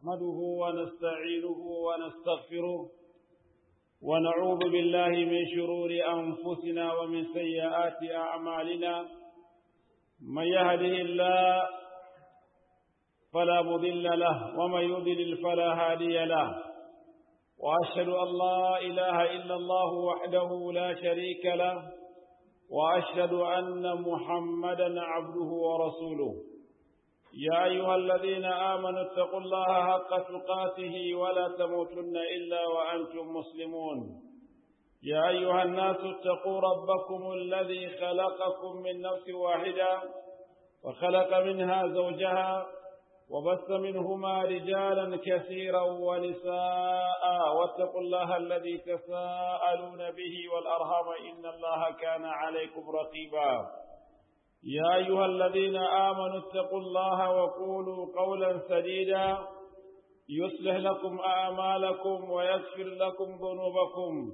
نحمده ونستعينه ونستغفره ونعوذ بالله من شرور أنفسنا ومن سيئات أعمالنا من يهده الله فلا مضل له ومن يضلل فلا هادي له وأشهد أن لا إله إلا الله وحده لا شريك له وأشهد أن محمدا عبده ورسوله يا أيها الذين آمنوا اتقوا الله حق تقاته ولا تموتن إلا وأنتم مسلمون يا أيها الناس اتقوا ربكم الذي خلقكم من نفس واحدة وخلق منها زوجها وبث منهما رجالا كثيرا ونساء واتقوا الله الذي تساءلون به والأرham إن الله كان عليكم رقيبا يا أيها الذين آمنوا اتقوا الله وقولوا قولا سديدا يصلح لكم أعمالكم ويغفر لكم ذنوبكم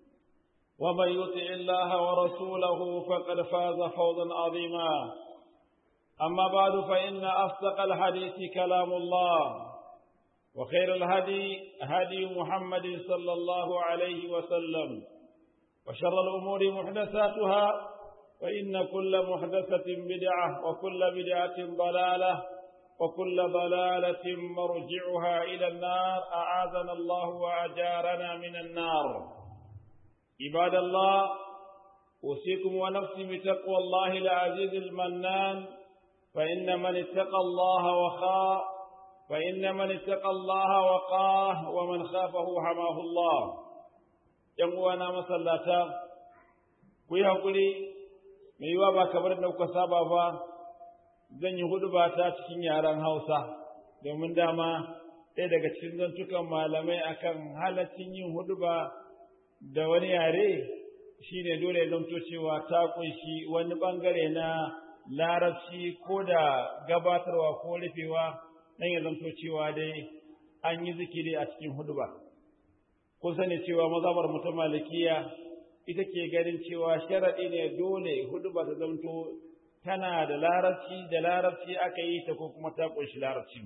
ومن يطع الله ورسوله فقد فاز فوزا عظيما أما بعد فإن أصدق الحديث كلام الله وخير الهدي هدي محمد صلى الله عليه وسلم وشر الأمور محدثاتها فإن كل محدثة بدعة وكل بدعة ضلالة وكل ضلالة مرجعها إلى النار أعاذنا الله وأجارنا من النار عباد الله أوصيكم ونفسي بتقوى الله العزيز المنان فإن من اتقى الله وخاء فإن من اتقى الله وقاه ومن خافه حماه الله يموانا مسلاتا kuyi hakuri mai yiwa ba kamar da kuka saba ba zan yi hudu ba ta cikin yaren Hausa domin dama ɗaya daga cikin zantukan malamai akan halaccin yin hudu ba da wani yare shine dole ya zamto cewa ta kunshi wani bangare na larabci ko da gabatarwa ko rufewa dan ya zanto cewa dai an yi zikiri a cikin huduba kun sani cewa mazhabar mutum malikiya ita ke ganin cewa sharaɗi ne dole huduba ta zanto tana da larabci da larabci aka yi ta ko kuma ta kunshi larabci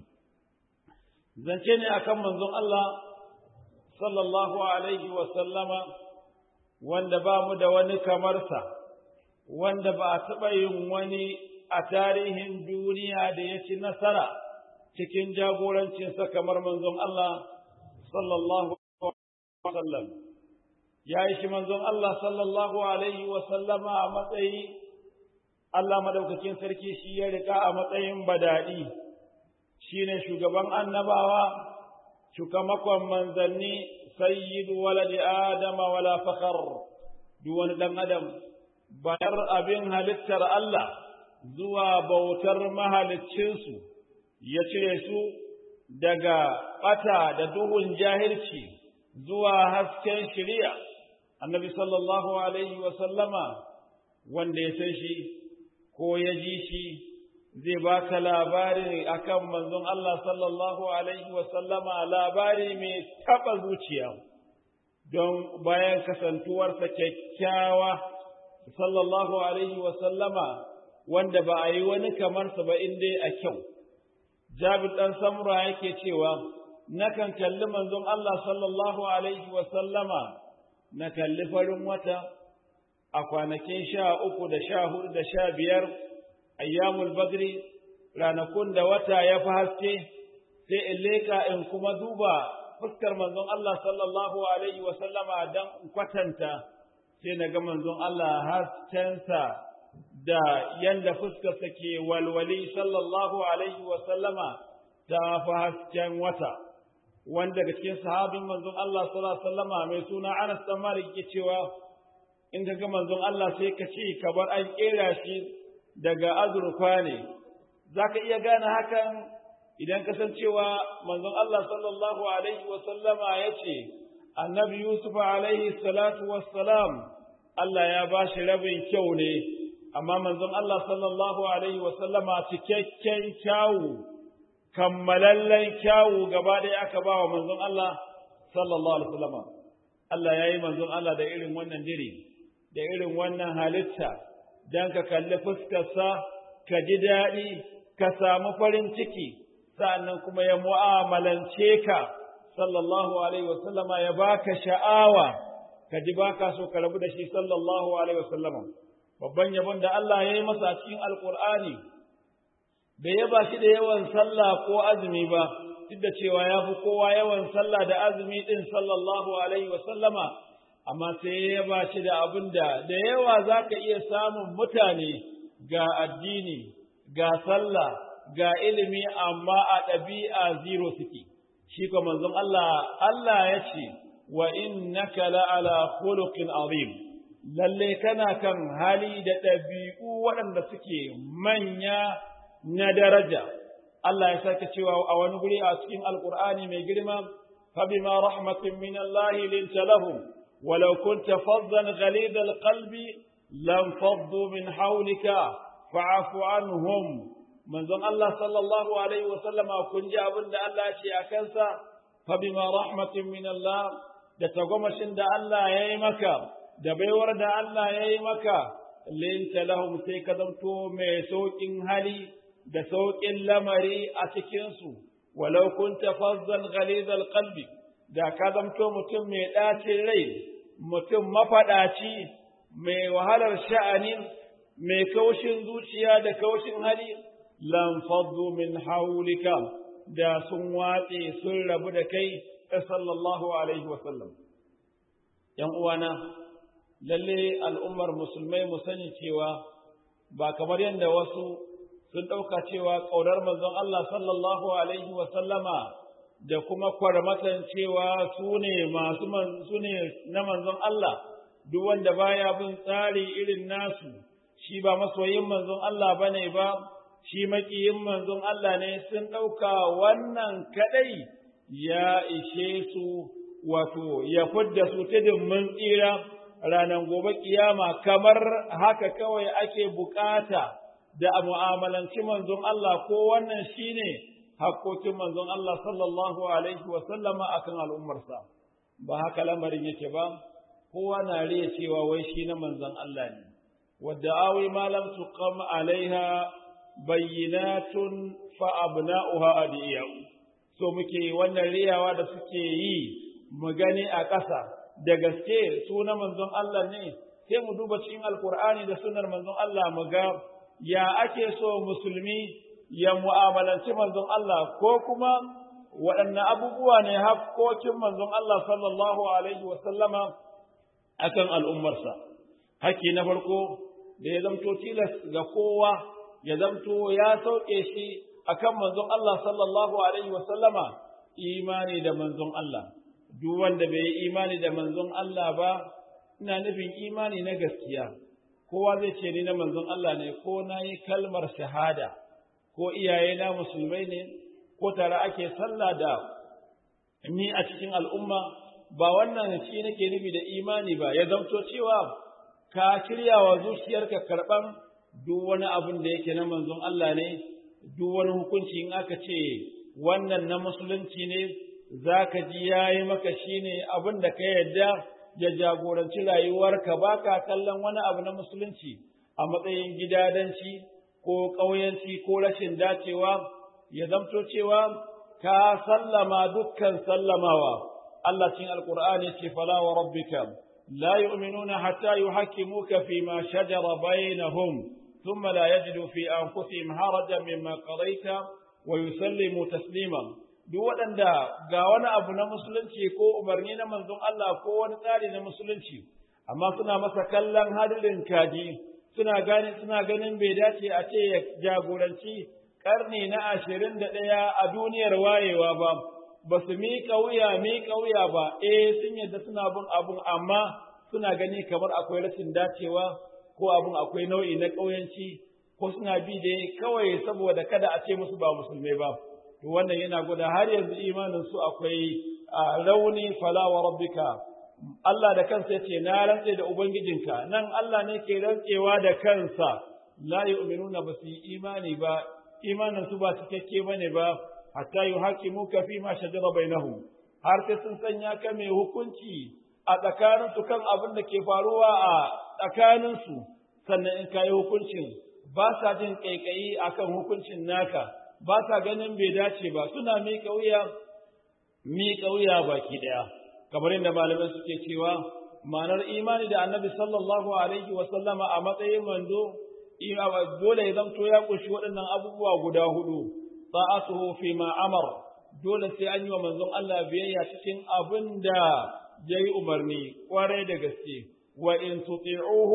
zance ne akan manzon Allah sallallahu alaihi wa sallama wanda ba mu da wani kamarsa wanda ba a taɓa yin wani a tarihin duniya da ya ci nasara cikin jagorancinsa kamar manzon Allah sallallahu alaihi wasallam ya yi shi manzon Allah sallallahu alaihi wasallama a matsayi Allah madaukakin sarki shi ya rika a matsayin badadi shine shugaban annabawa shugamakon manzanni sayyidu waladi adama wala fakhar duk wani dan adam bayar abin halittar Allah zuwa bautar mahaliccinsu ya cire su daga ɓata da duhun jahilci zuwa hasken shiriya annabi sallallahu alaihi sallama wanda ya san shi ko ya ji shi zai baka labari akan manzon Allah sallallahu alaihi sallama labari mai taɓa zuciya don bayan kasantuwarsa kyakkyawa sallallahu alaihi wa sallama wanda ba a yi wani kamarsa ba in dai a kyau. Jabir ɗan Samura yake cewa, Nakan kalli manzon Allah sallallahu alaihi wa sallama, na kalli farin wata a kwanakin sha uku da sha hudu da sha biyar, ayyamul badri, ranakun da wata ya fi haske, sai in leƙa in kuma duba fuskar manzon Allah sallallahu alaihi wa sallama don kwatanta sai na ga manzon Allah haskensa da yanda fuskarsa ke walwali sallallahu alaihi wa sallama ta fi hasken wata wanda daga cikin sahabin manzon Allah sallallahu alaihi wa sallama mai suna Anas dan Malik ke cewa in ka ga manzon Allah sai ka ce kamar an kera shi daga azurfa ne zaka iya gane hakan idan ka san cewa manzon Allah sallallahu alaihi wa sallama yace annabi Yusuf alaihi salatu wassalam Allah ya ba shi rabin kyau ne amma manzon Allah sallallahu alaihi wasallama cikakken kyawu kammalallen kyawu gaba ɗaya aka ba wa manzon Allah sallallahu alaihi wasallama Allah ya yi manzon Allah da irin wannan diri da irin wannan halitta don ka kalli fuskarsa ka ji daɗi ka samu farin ciki sa'annan kuma ya mu'amalance ka sallallahu alaihi wasallama ya baka sha'awa ka ji baka so ka rabu da shi sallallahu alaihi wasallama babban yabon da Allah ya yi masa cikin alkur'ani bai yaba shi da yawan sallah ko azumi ba duk da cewa ya fi kowa yawan sallah da azumi din sallallahu alaihi wasallama amma sai ya yaba shi da abin da da yawa za ka iya samun mutane ga addini ga sallah ga ilimi amma a ɗabi'a zero suke shi ko manzon Allah Allah ya ce wa innaka la'ala khuluqin azim lalle kana kan hali da ɗabi'u waɗanda suke manya na daraja Allah ya sake cewa a wani guri a cikin alkur'ani mai girma fa bima rahmatin min Allah linta lahum walau kunta faddan ghalid alqalbi lam faddu min hawlika fa'fu anhum manzon Allah sallallahu alaihi wa sallama kun ji abin da Allah ya ce a kansa fa bima rahmatin min Allah da tagomashin da Allah ya yi maka da baiwar da Allah ya yi maka linta lahum sai ka zanto mai sauƙin hali da sauƙin lamari a cikinsu, walau kun tafazzan ghalizal qalbi da ka zamto mutum mai ɗacin rai, mutum mafaɗaci, mai wahalar sha'ani, mai kaushin zuciya da kaushin hali, lam faddu min haulika da sun watse sun rabu da kai, sallallahu alaihi wasallam. ‘Yan uwana, lalle al'ummar musulmai mu sani cewa ba kamar yadda wasu sun ɗauka cewa ƙaunar manzon Allah sallallahu Alaihi wasallama da kuma kwarmatan cewa su ne masu su ne na manzon Allah, duk wanda baya bin tsari irin nasu, shi ba masoyin manzon Allah ba ne ba, shi maƙiyin manzon Allah ne sun ɗauka wannan kaɗai ya ishe su wato ya fidda su tudun mun tsira ranar gobe kiyama kamar haka kawai ake bukata. da a mu'amalanci manzon Allah ko wannan shine hakkokin manzon Allah sallallahu alaihi wa sallama akan al'ummarsa ba haka lamarin yake ba kowa na riya cewa wai shi na manzon Allah ne wadda awi ma lam tuqam alaiha bayyinatun fa abna'uha adiyau so muke wannan riyawa da suke yi mu gani a ƙasa da gaske su na manzon Allah ne sai mu duba cikin alkur'ani da sunnar manzon Allah mu ga ya ake so musulmi ya mu'amalanci manzon Allah ko kuma waɗanne abubuwa ne hakkokin manzon Allah sallallahu alaihi wa sallama akan al'ummarsa hakki na farko da ya zamto tilas ga kowa ya zamto ya sauke shi akan manzon Allah sallallahu alaihi wa sallama imani da manzon Allah duk wanda bai yi imani da manzon Allah ba ina nufin imani na gaskiya kowa zai ce ni na manzon Allah ne ko na yi kalmar shahada ko iyayena musulmai ne ko tare ake sallah da ni a cikin al'umma ba wannan shi nake nufi da imani ba ya zamto cewa ka shirya wa zuciyarka karɓan duk wani abin da yake na manzon Allah ne duk wani hukunci in aka ce wannan na musulunci ne za ka ji ya yi maka shi ne abin da ka yarda ya jagoranci rayuwarka ba ka kallon wani abu na musulunci a matsayin gidadanci ko ƙauyanci ko rashin dacewa ya zamto cewa ka sallama dukkan sallamawa Allah cin alƙur'ani ce fala wa rabbika la yu'minuna hatta yuhakkimuka fi ma shajara bainahum thumma la yajidu fi anfusihim harajan mimma qadaita wa yusallimu taslima duk waɗanda ga wani abu na musulunci ko umarni na manzon Allah ko wani tsari na musulunci amma suna masa kallon hadirin kaji suna gani suna ganin bai dace a ce ya jagoranci karni na ashirin da ɗaya a duniyar wayewa ba ba su miƙa wuya miƙa wuya ba eh sun yadda suna bin abun amma suna gani kamar akwai rashin dacewa ko abun akwai nau'i na ƙauyanci ko suna bi dai kawai saboda kada a ce musu ba musulmai ba to wannan yana gwada har yanzu imanin su akwai rauni fala wa rabbika Allah da kansa yace na rantse da ubangijinka nan Allah ne ke rantsewa da kansa la yu'minuna ba su yi imani ba imanin su ba cikakke bane ba hatta yuhakimuka fi ma shajara bainahum har sai sun sanya ka mai hukunci a tsakanin su kan abin da ke faruwa a tsakanin su sannan in kai hukuncin ba sa jin kaikayi akan hukuncin naka ba sa ganin bai dace ba suna miƙa wuya miƙa wuya baki ɗaya kamar yadda malamai suke cewa ma'anar imani da annabi sallallahu alaihi wa sallama a matsayin manzo dole ya zamto ya ƙunshi waɗannan abubuwa guda hudu ta'atuhu fi ma amar dole sai an yi wa manzon Allah biyayya cikin abin da ya yi umarni ƙwarai da gaske wa in tuti'uhu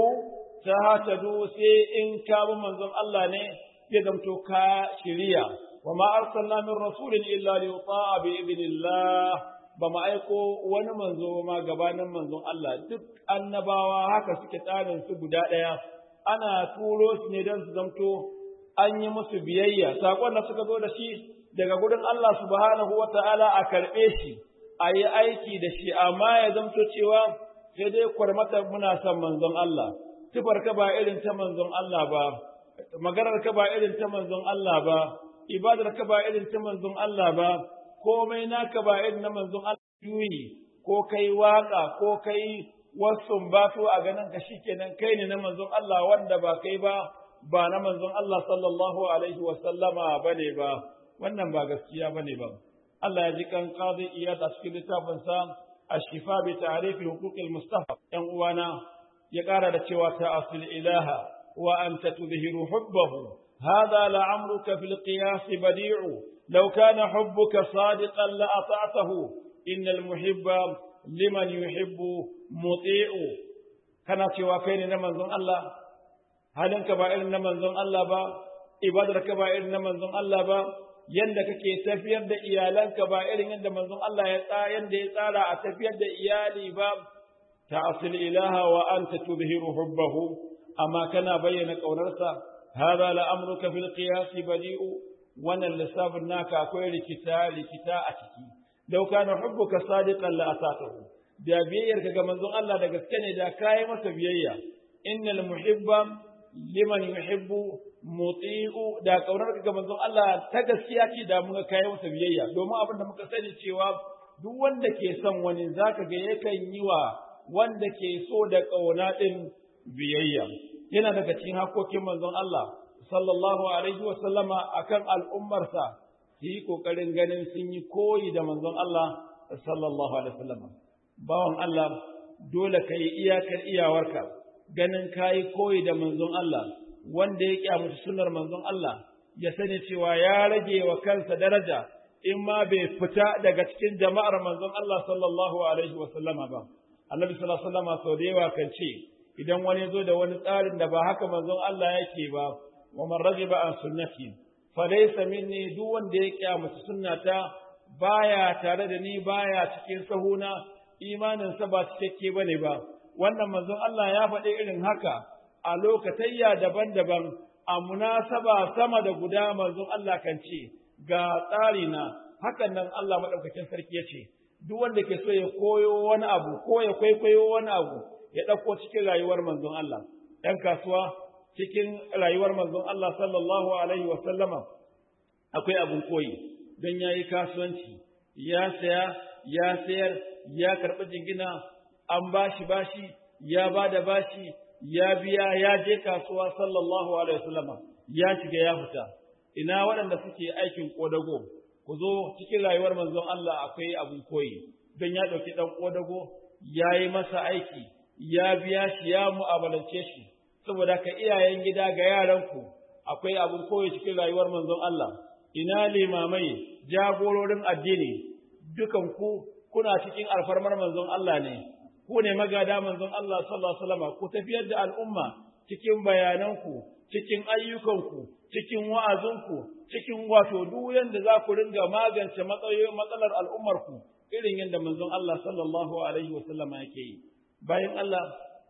tahtadu sai in ka bi manzon Allah ne ya zamto ka shiriya wa ma arsalna min rasulin illa li yuta'a bi idnillah ba ma aiko wani manzo ma gabanin manzon Allah duk annabawa haka suke tsarin su guda ɗaya ana turo su ne don su zamto an yi musu biyayya sakon da suka zo da shi daga gurin Allah subhanahu wa ta'ala a karɓe shi a yi aiki da shi amma ya zamto cewa sai dai kwarmata muna son manzon Allah tufar ka ba irin ta manzon Allah ba maganar ka ba irin ta manzon Allah ba ibadar ka ba irin ta manzon Allah ba komai naka ba irin na manzon Allah yuyi ko kai waka ko kai wasu ba su a ganin ka shikenan kai ne na manzon Allah wanda ba kai ba ba na manzon Allah sallallahu alaihi wa sallama bane ba wannan ba gaskiya bane ba Allah ya ji kan qadi iyad a cikin littafin sa ashifa bi ta'rif huquq al-mustafa yan uwana ya kara da cewa ta asil ilaha wa anta tudhiru hubbahu هذا لعمرك في القياس بديع لو كان حبك صادقا لأطعته إن المحب liman yuhibbu muti'u kana cewa kai ne na manzon Allah halinka ba irin na manzon Allah ba ibadarka ba irin na manzon Allah ba yanda kake tafiyar da iyalanka ba irin yadda manzon Allah ya tsara yanda ya tsara a tafiyar da iyali ba ta'sil ilaha wa anta tudhiru hubbahu amma kana bayyana kaunarsa hadha la amruka fil qiyas badi'u wannan lissafin naka akwai rikita rikita a ciki law kana hubbuka sadiqan la atatahu da biyayyarka ga manzon Allah da gaske ne da kai masa biyayya innal muhibba liman yuhibbu muti'u da kaunarka ga manzon Allah ta gaskiya ce da muka kai masa biyayya domin abin da muka sani cewa duk wanda ke son wani zaka ga yakan yi wa wanda ke so da kauna din biyayya yana daga cikin hakokin manzon Allah sallallahu alaihi wa sallama akan al'ummarsa su yi kokarin ganin sun yi koyi da manzon Allah sallallahu alaihi wa sallama bawan Allah dole ka yi iyakar iyawarka ganin ka yi koyi da manzon Allah wanda ya kyamuci sunnar manzon Allah ya sani cewa ya rage wa kansa daraja in ma bai fita daga cikin jama'ar manzon Allah sallallahu alaihi wa sallama ba annabi sallallahu alaihi wa sallama sau da yawa kan ce idan wani zo da wani tsarin da ba haka manzon Allah yake ba wa man ragiba an sunnati fa laysa minni duk wanda ya kyamuci sunnata baya tare da ni baya cikin sahuna imaninsa ba cikakke ba ne ba, wannan manzon Allah ya faɗi irin haka a lokatayya daban-daban a munasaba sama da guda manzon Allah kan ce, ga tsari na hakan nan Allah maɗaukakin sarki ya ce, duk wanda ke so ya koyo wani abu ko ya kwaikwayo wani abu ya ɗauko cikin rayuwar manzon Allah, ‘yan kasuwa cikin rayuwar manzon Allah sallallahu alaihi wa sallama akwai abin koyi don ya yi kasuwanci, ya saya, ya sayar, ya karɓi jingina an bashi bashi ya ba da bashi ya biya ya je kasuwa sallallahu alaihi wasallama ya shiga ya fita ina waɗanda suke aikin kodago ku zo cikin rayuwar manzon Allah akwai abun koyi don ya ɗauki ɗan kodago ya yi masa aiki ya biya shi ya mu'amalance shi saboda ka iyayen gida ga yaranku akwai abun koyi cikin rayuwar manzon Allah ina limamai jagororin addini dukan ku kuna cikin alfarmar manzon Allah ne, ku ne magada manzon Allah sallallahu Alaihi wasallam ku tafiyar da al'umma cikin bayananku, cikin ayyukanku, cikin wa'azinku, cikin wato duk yanda za ku ringa magance matsalar al'ummarku irin yadda manzon Allah sallallahu Alaihi wasallam yake yi. Bayan Allah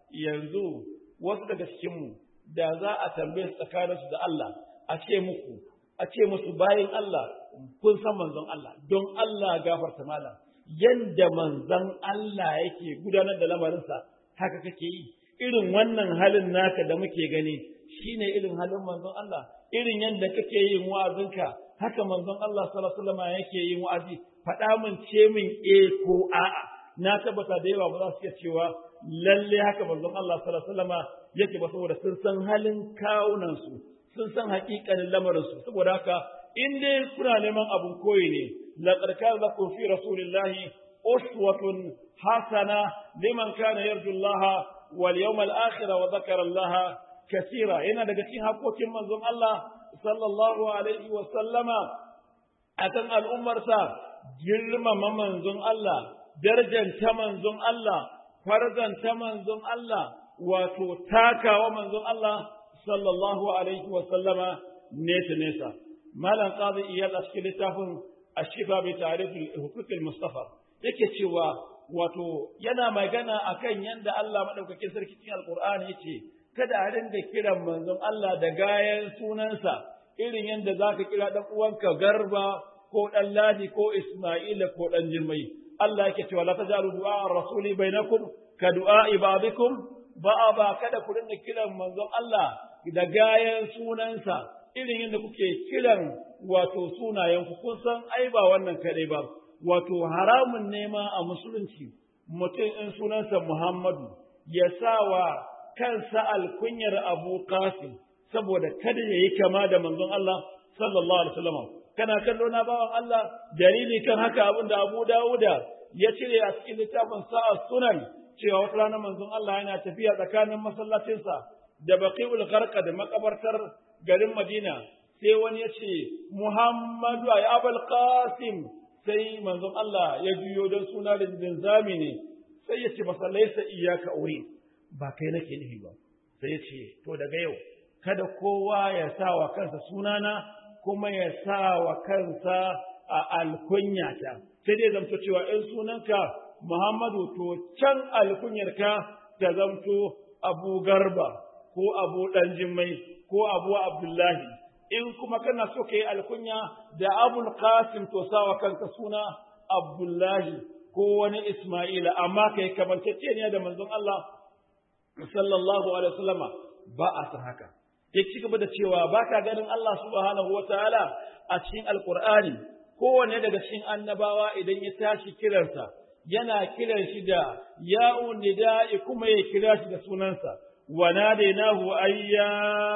yanzu wasu daga cikinmu da za a tambaye su tsakaninsu da Allah a ce muku, a ce musu bayan Allah kun san manzon Allah don Allah gafarta malam. yanda manzan Allah yake gudanar da lamarinsa haka kake yi irin wannan halin naka da muke gani shine irin halin manzon Allah irin yanda kake yin wa'azinka haka manzon Allah sallallahu alaihi wasallam yake yin wa'azi faɗa min ce min eh ko a'a na tabbata da yawa ba za su iya cewa lalle haka manzon Allah sallallahu alaihi wasallam yake ba saboda sun san halin kawunan su sun san haƙiƙanin lamarin su saboda haka in dai kuna neman abun koyi ne laqad kana lakum fi rasulillahi uswatun hasana liman kana yarju Allah wal yawmal akhir wa dhakara Allah kaseera yana daga cikin hakokin manzon Allah sallallahu alaihi wa sallama akan al'ummarsa girmama manzon Allah darjanta manzon Allah farzanta manzon Allah wato takawa manzon Allah sallallahu alaihi wa sallama nesa nesa malam qadi iyad a cikin littafin ashifa bi ta'rif hukuk mustafa yake cewa wato yana magana akan yanda Allah madaukakin sarki cikin alqur'ani yace kada a rinda kiran manzon Allah da gayan sunansa irin yanda zaka kira dan uwanka garba ko dan ladi ko isma'ila ko dan jirmai Allah yake cewa la tajalu du'a rasuli bainakum ka du'a ibadikum ba ba kada ku rinda kiran manzon Allah da gayan sunansa irin yadda kuke kiran wato sunayen ku kun san ai ba wannan kadai ba wato haramun nema a musulunci mutum in sunansa Muhammadu ya sa wa kansa alkunyar Abu Qasim saboda kada ya yi kama da manzon Allah sallallahu alaihi wasallam kana kallo na bawan Allah dalili kan haka abin da Abu Dawuda ya cire a cikin littafin sa'a sunan cewa wata rana manzon Allah yana tafiya tsakanin masallacinsa da Baqiul Gharqa da makabartar garin Madina sai wani ya ce Muhammadu ya Abul Qasim sai manzon Allah ya juyo don suna da zami ne sai ya ce masa laisa iyaka aure ba kai nake nufi ba sai ya ce to daga yau kada kowa ya sa wa kansa sunana kuma ya sa wa kansa a alkunyata sai dai zamto cewa in sunanka Muhammadu to can alkunyarka ta zamto Abu Garba ko Abu Ɗanjimai ko Abu Abdullahi in kuma kana so ka yi alkunya da Abul Qasim to sawa kanka suna Abdullahi ko wani Ismaila amma kai kamanceceniya da manzon Allah sallallahu alaihi wasallama ba a san haka ya ci gaba da cewa ba ka ganin Allah subhanahu wa ta'ala a cikin alkur'ani kowane daga cikin annabawa idan ya tashi kiransa yana kiran shi da ya'un nida'i kuma ya kira shi da sunansa wa nadainahu ayya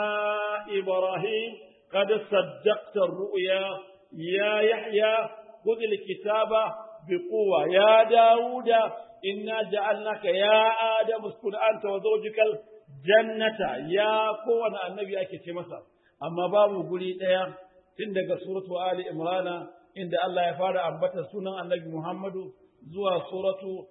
ibrahim qad saddaqta ar-ru'ya ya yahya khudh al-kitaba biquwa ya dauda inna ja'alnaka ya adamu uskun anta wa zawjukal jannata ya kowane annabi ake ce masa amma babu guri ɗaya tun daga suratu ali imrana inda Allah ya fara ambata sunan annabi Muhammadu zuwa suratu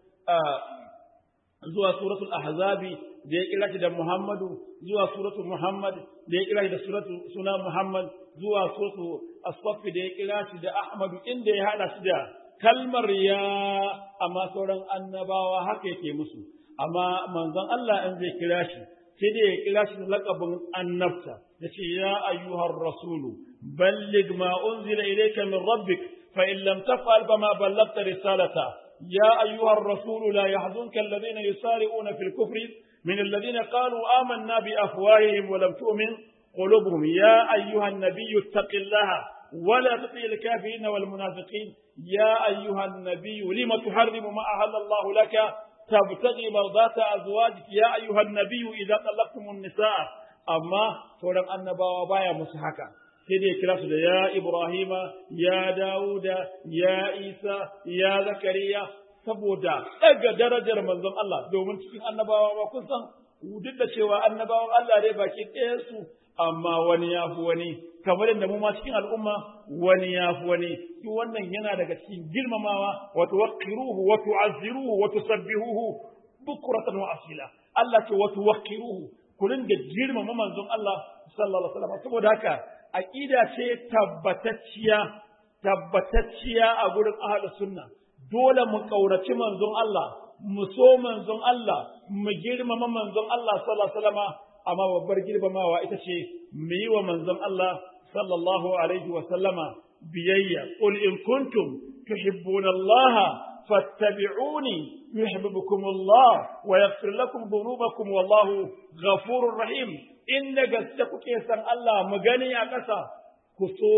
zuwa suratul ahzabi da ya kira shi da Muhammadu zuwa suratu Muhammad da ya kira shi da suratu suna Muhammad zuwa suratu asfafi da ya kira shi da Ahmadu inda ya hada shi da kalmar ya amma sauran annabawa haka yake musu amma manzon Allah in zai kira shi sai dai ya kira shi da laƙabin annabta ya ce ya ayyuhar rasulu ballig ma unzila ilayka min rabbik fa in lam taf'al fama ballagta risalata ya ayyuhar rasulu la yahzunka alladhina yusari'una fil kufri min alladhina qalu amanna bi afwahihim wa lam tu'min qulubuhum ya ayyuhan nabiyyu ittaqillaha ولا تطيع الكافرين والمنافقين يا أيها النبي لم تحرم ما أهل الله لك تبتغي مرضات أزواجك يا أيها النبي إذا طلقتم النساء أما سورة النبوة بايا مسحكا سيدي كلاس يا إبراهيم يا داود يا عيسى يا زكريا saboda daga darajar manzon Allah domin cikin annabawa ba kun san duk da cewa annabawan Allah dai baki ɗaya su amma wani ya fi wani kamar yadda mu ma cikin al'umma wani ya fi wani duk wannan yana daga cikin girmamawa wa tuwaqqiruhu wa tu'azziruhu wa tusabbihuhu bukratan wa asila Allah ce wa tuwaqqiruhu ku dinga girmama manzon Allah sallallahu alaihi wasallam saboda haka aqida ce tabbatacciya tabbatacciya a gurin ahlus sunna dole mu kauraci manzon Allah mu so manzon Allah mu girmama manzon Allah sallallahu alaihi wasallam amma babbar girmamawa ita ce mu yi wa manzon Allah sallallahu alaihi wa sallama biyayya qul in kuntum tuhibbuna Allah fattabi'uni yuhibbukum Allah wa yaghfir lakum dhunubakum wallahu ghafurur rahim inda gaske kuke san Allah mu gani a ƙasa ku so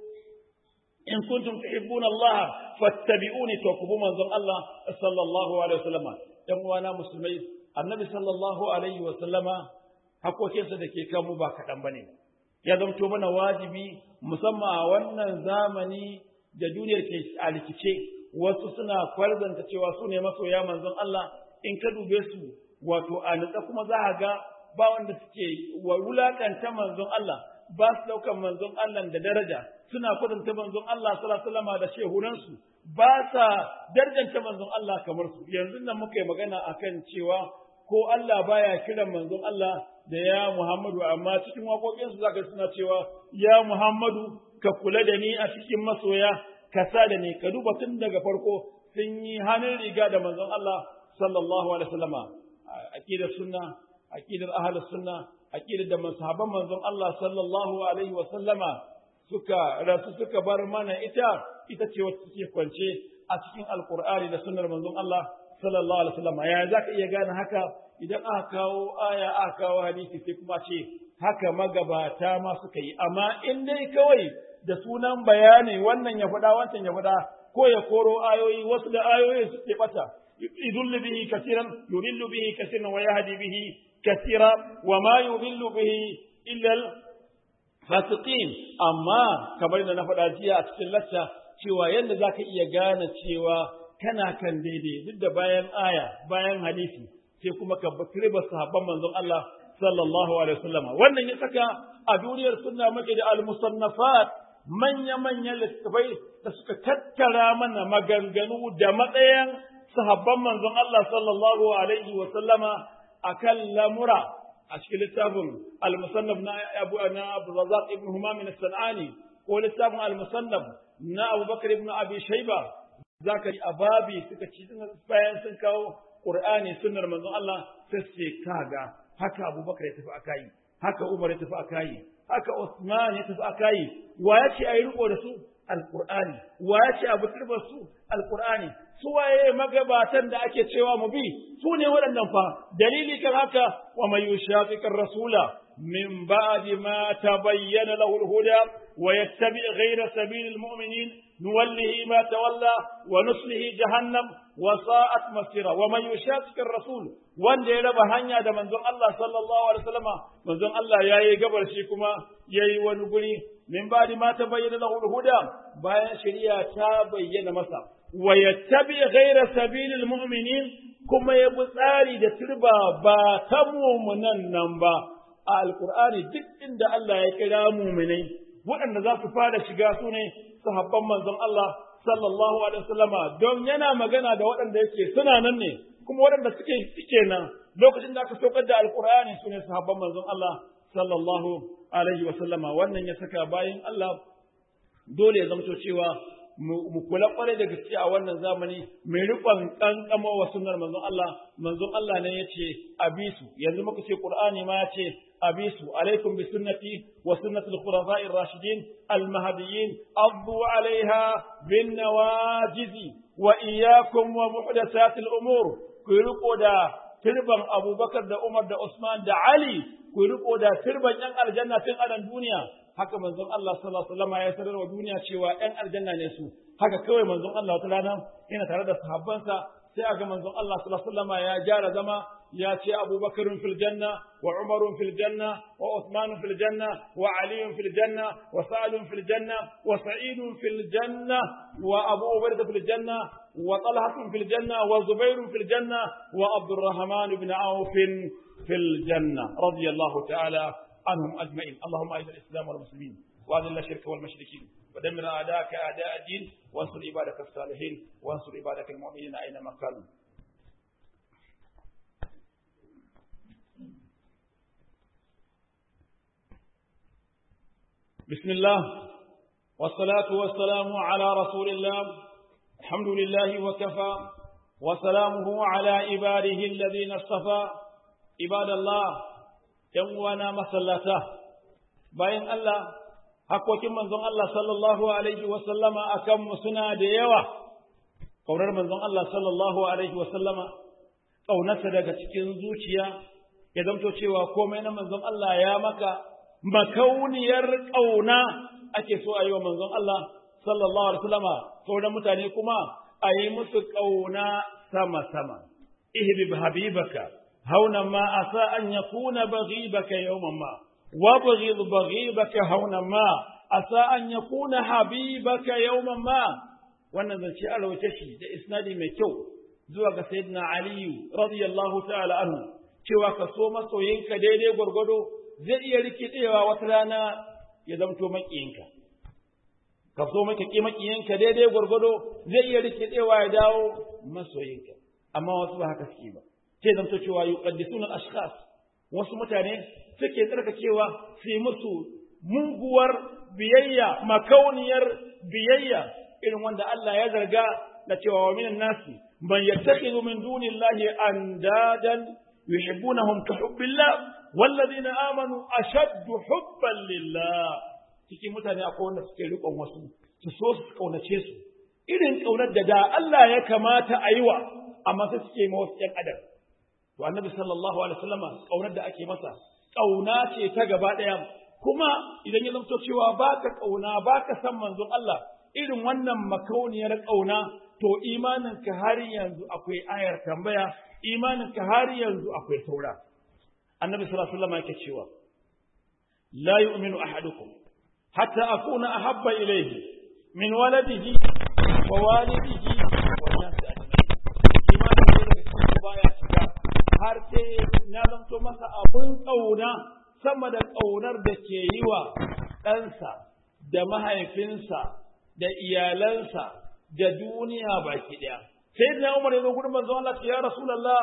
in kuntum tuhibbuna Allah fattabi'uni to ku bi manzon Allah sallallahu alaihi wa sallama ɗan uwana musulmai annabi sallallahu alaihi wa sallama hakokinsa da ke kanmu ba kaɗan ba ne. ya zamto mana wajibi musamman a wannan zamani da duniyar ke a rikice wasu suna kwarzanta cewa su ne masoya manzon Allah in ka dube su wato a nutsa kuma za a ga ba wanda suke wa wulakanta manzon Allah ba su daukan manzon Allah da daraja suna kwatanta manzon Allah sallallahu alaihi wasallam da shehunansu ba sa darjanta manzon Allah kamar su yanzu nan muka yi magana akan cewa ko Allah baya kiran manzon Allah da ya Muhammadu amma cikin waƙoƙinsu zaka suna cewa ya Muhammadu ka kula da ni a cikin masoya ka sa da ni ka duba tun daga farko sun yi hannun riga da manzon Allah sallallahu alaihi wasallama aqidar sunna aqidar ahlus sunna aqidar da masahaban manzon Allah sallallahu alaihi wasallama suka rasu suka bar mana ita ita ce wacce take kwance a cikin alqur'ani da sunnar manzon Allah sallallahu alaihi wasallama ya zaka iya gane haka idan aka kawo aya aka kawo hadisi sai kuma ce haka magabata ma suka yi amma in dai kawai da sunan bayani wannan ya faɗa wancan ya faɗa ko ya koro ayoyi wasu da ayoyi suke bata yudillu bihi kaseeran yudillu bihi kaseeran wa yahdi bihi kaseera wa ma yudillu bihi illa al fasiqin amma kamar da na faɗa jiya a cikin lacca cewa yadda zaka iya gane cewa kana kan daidai duk da bayan aya bayan hadisi sai kuma ka bakriba sahabban manzon Allah sallallahu alaihi wasallam wannan ya saka a duniyar sunna muke da al-musannafat manya-manyan littattafai da suka tattara mana maganganu da matsayin sahabban manzon Allah sallallahu alaihi wa sallama akan lamura a cikin littafin al-musannaf na Abu na Abu Razzaq ibn Humam as-Sanani ko littafin al-musannaf na Abu Bakar ibn Abi Shayba zaka yi ababi suka ci bayan sun kawo Qur'ani sunnar manzon Allah sai kaga haka Abu Bakar ya tafi akai haka Umar ya tafi akai haka Usman ya tafi akai wa ya ce ayi riko da su alqur'ani wa ya ce abu turbar su alqur'ani su waye magabatan da ake cewa mu bi su ne waɗannan fa dalili kan haka wa may yushaqiqir rasula min ba'di ma tabayyana lahu al-huda wa yattabi ghayra sabilil mu'minin nuwallihi ma tawalla wa nuslihi jahannam wa sa'at masira wa man yushaqiqir rasul wanda ya raba hanya da manzon Allah sallallahu alaihi wasallama manzon Allah yayi gabar shi kuma yayi wani guri min ba'di ma tabayyana lahu al-huda bayan shari'a ta bayyana masa wa yattabi ghayra sabilil mu'minin kuma ya bi tsari da turba ba ta mu'minan nan ba a alqur'ani duk inda Allah ya kira mu'minai waɗanda za su fara shiga su ne sahabban manzon Allah sallallahu alaihi wasallama don yana magana da waɗanda yake suna nan ne kuma waɗanda suke suke nan lokacin da aka saukar da alqur'ani su ne sahabban manzon Allah sallallahu alaihi wasallama wannan ya saka bayan Allah dole ya zamto cewa mu kula kwarai da gaske a wannan zamani mai riƙon kankama wa sunnar manzon Allah manzon Allah ne yace abisu yanzu muka ce Qur'ani ma yace abisu alaikum bi sunnati wa sunnati al-khulafa'i ar-rashidin al-mahdiyyin addu 'alayha bin nawajiz wa iyyakum wa muhdathati al-umur ku riƙo da turban Abubakar da Umar da Usman da Ali ku riƙo da turban yan aljanna tun a duniya haka manzon Allah sallallahu alaihi wasallam ya sanar wa duniya cewa ɗan aljanna ne su haka kawai manzon Allah wata rana yana tare da sahabbansa sai aga manzon Allah sallallahu alaihi wasallam ya gyara zama ya ce Abu Bakar fil janna wa Umar fil janna wa Uthman fil janna wa Ali fil janna wa Sa'd fil janna wa Sa'id fil janna wa Abu Ubaidah fil janna wa Talha fil janna wa Zubair fil janna wa Abdurrahman ibn Auf fil janna radiyallahu ta'ala عنهم أجمعين اللهم أعز الإسلام والمسلمين وأذل الشرك والمشركين ودمر أعداءك أعداء الدين وانصر عبادك الصالحين وانصر عبادك المؤمنين أينما كانوا بسم الله والصلاة والسلام على رسول الله الحمد لله وكفى وسلامه على عباده الذين اصطفى عباد الله ‘yan uwana masallata, bayan Allah, hakokin manzon Allah sallallahu Alaihi wasallama a kanmu suna da yawa, ƙaunar manzon Allah sallallahu Alaihi wasallama, ƙaunarsa daga cikin zuciya, ya zamto cewa komai na manzon Allah ya maka makauniyar ƙauna ake so a yi wa manzon Allah sallallahu Alaihi wasallama, sauran mutane kuma a yi musu ƙauna sama-sama. Ihbib habibaka. هونا ما عسى أن يكون بغيبك يوما ما وابغض بغيضك هونا ما عسى أن يكون حبيبك يوما ما wannan zance a rawace shi da isnadi mai kyau zuwa ga sayyidina aliyu radiyallahu ta'ala anhu cewa ka so masoyinka daidai gwargwado zai iya rikidewa wata rana ya zamto makiyinka ka so maka ki makiyinka daidai gwargwado zai iya rikidewa ya dawo masoyinka amma wasu ba haka suke ba sai zamto cewa yuqaddisuna al-ashkhas wasu mutane suke tsarkakewa su yi musu muguwar biyayya makauniyar biyayya irin wanda Allah ya zarga da cewa wa minan nasi man yattakhidhu min dunillahi andadan yuhibbunahum ka hubbillah walladhina amanu ashaddu hubban lillah cikin mutane akwai wanda suke riƙon wasu su so su kaunace su irin kaunar da da Allah ya kamata a yi wa amma sai suke ma wasu ƴan adam to annabi sallallahu alaihi wasallama kaunar da ake masa kauna ce ta gaba ɗaya kuma idan ya zamto cewa baka kauna baka san manzon Allah irin wannan makauniyar kauna to imaninka har yanzu akwai ayar tambaya imaninka har yanzu akwai saura annabi sallallahu alaihi wasallama yake cewa la yu'minu ahadukum hatta akuna ahabba ilayhi min waladihi wa walidihi wa nasi ajma'in imanin da cikin baya shiga har sai na zanto masa abun ƙauna sama da ƙaunar da ke yi wa ɗansa da mahaifinsa da iyalansa da duniya baki ɗaya. Sai da Umar ya zo gudun manzo Allah ya Rasulallah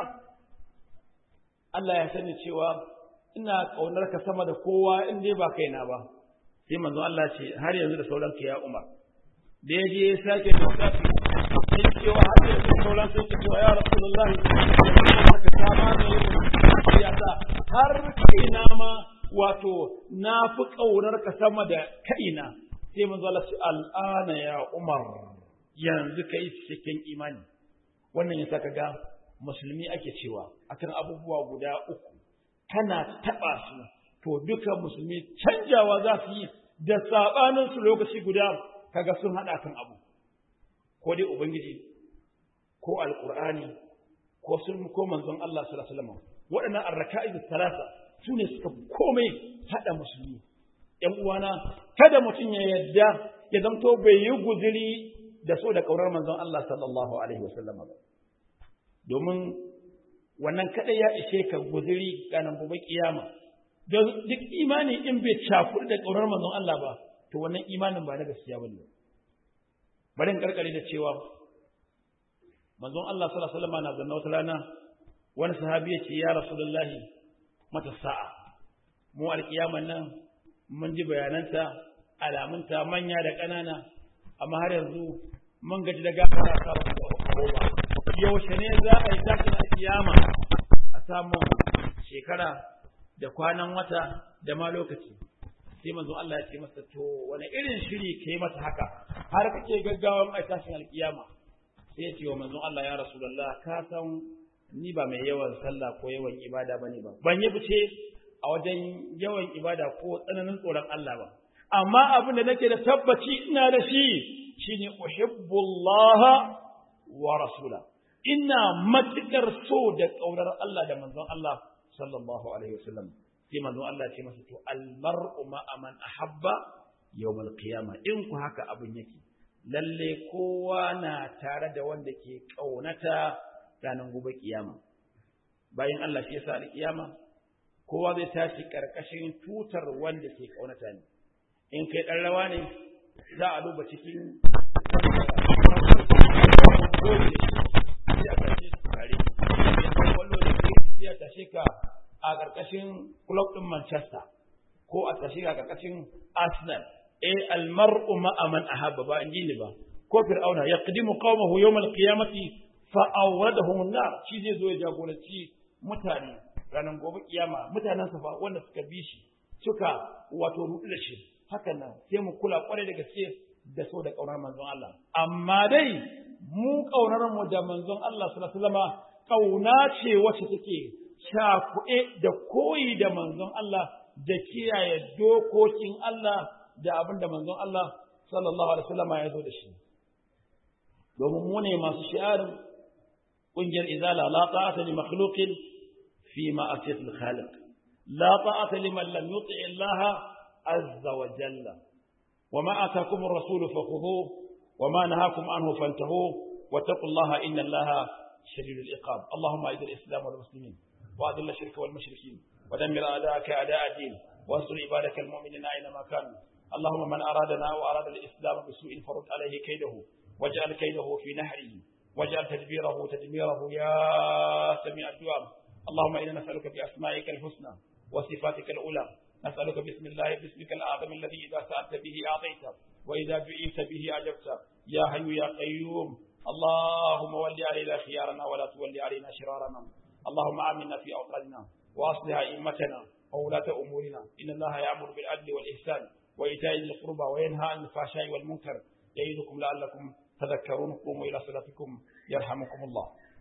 Allah ya sani cewa ina ƙaunar ka sama da kowa in dai ba kaina ba. Sai manzo Allah ce har yanzu da sauran ya Umar. Da ya je ya sake da wadafi sai cewa har yanzu da sauran sai ke cewa ya Rasulallah ka kama ne ya sa har kaina ma wato na fi ƙaunar ka sama da kaina sai manzo Allah ce al'ana ya Umar yanzu kai cikin imani wannan yasa kaga musulmi ake cewa akan abubuwa guda uku kana taba su to duka musulmi canjawa za su yi da sabanin su lokaci guda kaga sun hada kan abu ko dai ubangiji ko alqur'ani ko sun ko manzon Allah sallallahu alaihi wasallam waɗannan arraka'iz talata su ne suka komai haɗa musulmi ‘yan uwana kada mutum ya yadda ya zamto bai yi guziri da so da ƙaunar manzon Allah sallallahu alaihi wasallam ba domin wannan kaɗai ya ishe ka guziri ganin gobe kiyama don duk imani in bai cakuɗi da ƙaunar manzon Allah ba to wannan imanin ba na gaskiya ba ne bari in karkare da cewa manzon Allah sallallahu alaihi wasallam na zanna wata rana wani sahabi ya ce ya rasulullahi mata sa'a mu alkiyaman nan mun ji bayananta alamunta manya da ƙanana amma har yanzu mun gaji da gafara ta ba yaushe ne za a yi tashin alkiyama a samu shekara da kwanan wata da ma lokaci sai manzo Allah ya ce masa to wani irin shiri kai mata haka har kake gaggawan ai tashin alkiyama sai ya ce wa manzo Allah ya rasulullah ka san ni ba mai yawan sallah ko yawan ibada bane ba ban yi fice a wajen yawan ibada ko tsananin tsoron Allah ba amma abin da nake da tabbaci ina da shi shine uhibbullah wa rasula ina matukar so da kaunar Allah da manzon Allah sallallahu alaihi wasallam sai manzon Allah ce masa to almar'u ma'a man ahabba yawmal qiyamah in ku haka abin yake lalle kowa na tare da wanda ke kaunata ranar gobe kiyama bayan Allah shi yasa alkiyama kowa zai tashi karkashin tutar wanda ke kaunata ne in kai dan rawa ne za a duba cikin ya tashe ka a karkashin club din Manchester ko a tashe ka a karkashin Arsenal eh almar'u ma'a man ahabba ba in ji ni ba ko fir'auna yaqdimu qaumahu yawm al-qiyamati fa'awradahum an-nar shi zai zo ya jagoranci mutane ranar gobe kiyama mutanen sa fa wanda suka bi shi suka wato rudu da shi hakan nan sai mu kula kwarai da gaske da so da kaunar manzon Allah amma dai mu kaunar mu da manzon Allah sallallahu alaihi wasallam kauna ce wacce take shafu'e da koyi da manzon Allah da kiyaye dokokin Allah da abin da manzon Allah sallallahu alaihi wasallam ya zo da shi domin mu ne masu shi'arin ƙungiyar izala la ta'ata li makhluqin fi ma'asiyatil khaliq لا طاعة لمن لم يطع الله عز وجل وما آتاكم الرسول فخذوه وما نهاكم عنه فانتهوه واتقوا الله إن الله شديد العقاب اللهم أعز الإسلام والمسلمين وأذل الشرك والمشركين ودمر أعداءك أعداء الدين وانصر عبادك المؤمنين أينما كانوا اللهم من أرادنا وأراد الإسلام بسوء فرد عليه كيده واجعل كيده في نحره واجعل تدبيره تدميره يا سميع الدعاء اللهم إنا نسألك بأسمائك الحسنى وصفاتك الأولى نسألك بسم الله باسمك الأعظم الذي إذا سألت به أعطيت وإذا دعيت به أجبت يا حي يا قيوم اللهم ول علينا خيارنا ولا تولي علينا شرارنا اللهم آمنا في أوطاننا وأصلح أئمتنا وولاة أمورنا إن الله يأمر بالعدل والإحسان وإيتاء ذي القربى وينهى عن الفحشاء والمنكر يعظكم لعلكم تذكرون قوموا إلى صلاتكم يرحمكم الله